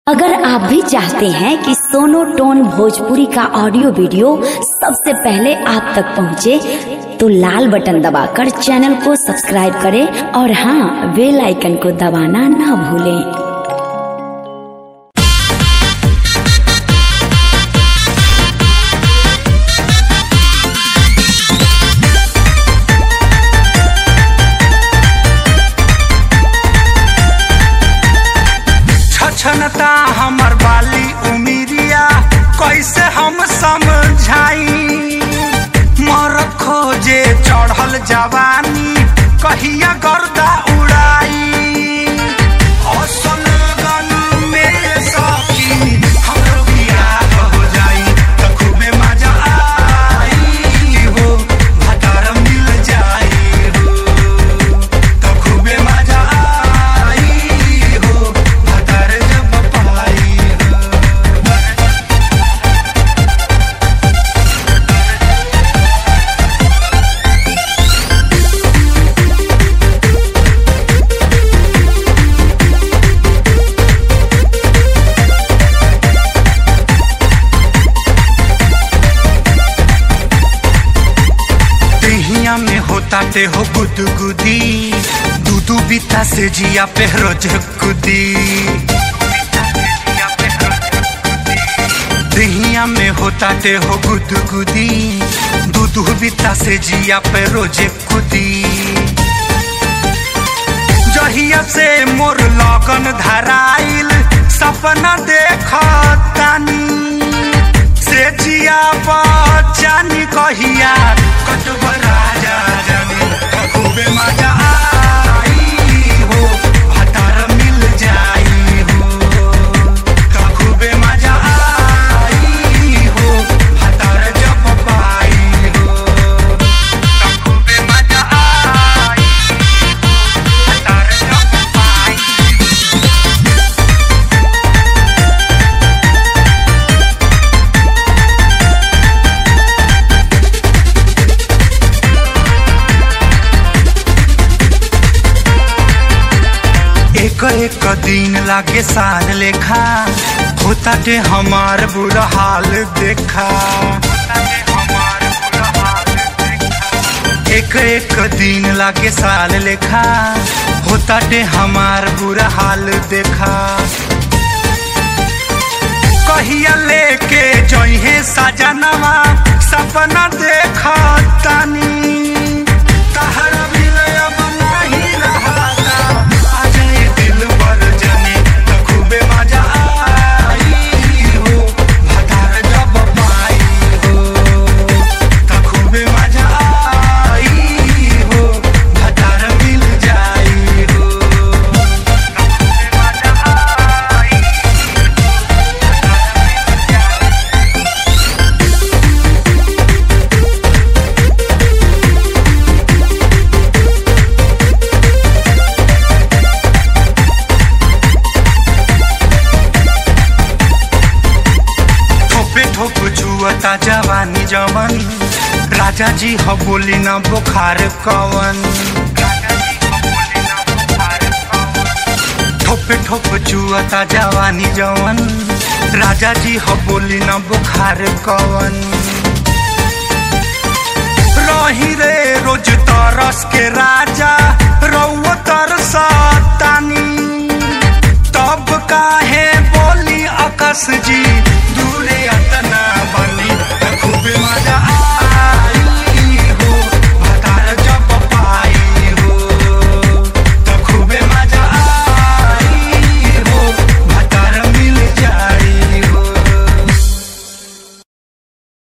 अगर आप भी चाहते हैं कि सोनो टोन भोजपुरी का ऑडियो वीडियो सबसे पहले आप तक पहुंचे, तो लाल बटन दबाकर चैनल को सब्सक्राइब करें और हाँ बेल आइकन को दबाना ना भूलें छछनता हमर बाली उमिरिया कैसे हम समझाई मर खोजे चढ़ल जवानी कहिया गर्दा उड़ाई असल गन में सखी हमरो बियाह हो जाई त खूबे मजा आई हो भटार मिल जाई हो त खूबे मजा आई हो भटार जब पाई हो देहिया में होता ते हो गुदगुदी दूधू बीता से जिया पे रोज कुदी देहिया में होता ते हो गुदगुदी दूधू बीता से जिया पे रोज कुदी जहिया से मोर लगन धराइल सपना देखतानी से जिया बचानी कहिया कटब राजा जानी खूबे मजा आई हो भटार मिल जाई हो खूबे मजा आई हो भटार जब पाई हो खूबे मजा आई भटार जब पाई एक एक दिन लागे साल लेखा होता ते हमार बुरा हाल देखा एक एक दिन लागे साल लेखा होता ते हमार बुरा हाल देखा कहिया लेके जइहे सजनवा सपना देखा तानी तहरा बिलय अब नाही रहता आ जाए दिल बर जने त खूबे मजा आई हो भटार जब पाई हो त खूबे मजा आई हो भटार मिल जाई हो त खूबे मजा आई ठोपे ठोप छुअता जवानी जवन राजा जी ह बोली न बुखार कवन ठोपे ठोप छुअता जवानी जवन राजा जी ह बोली न बुखार कवन रही रे रोज तरस के राजा रउआ तरसतानी तब काहे बोली आकाश जी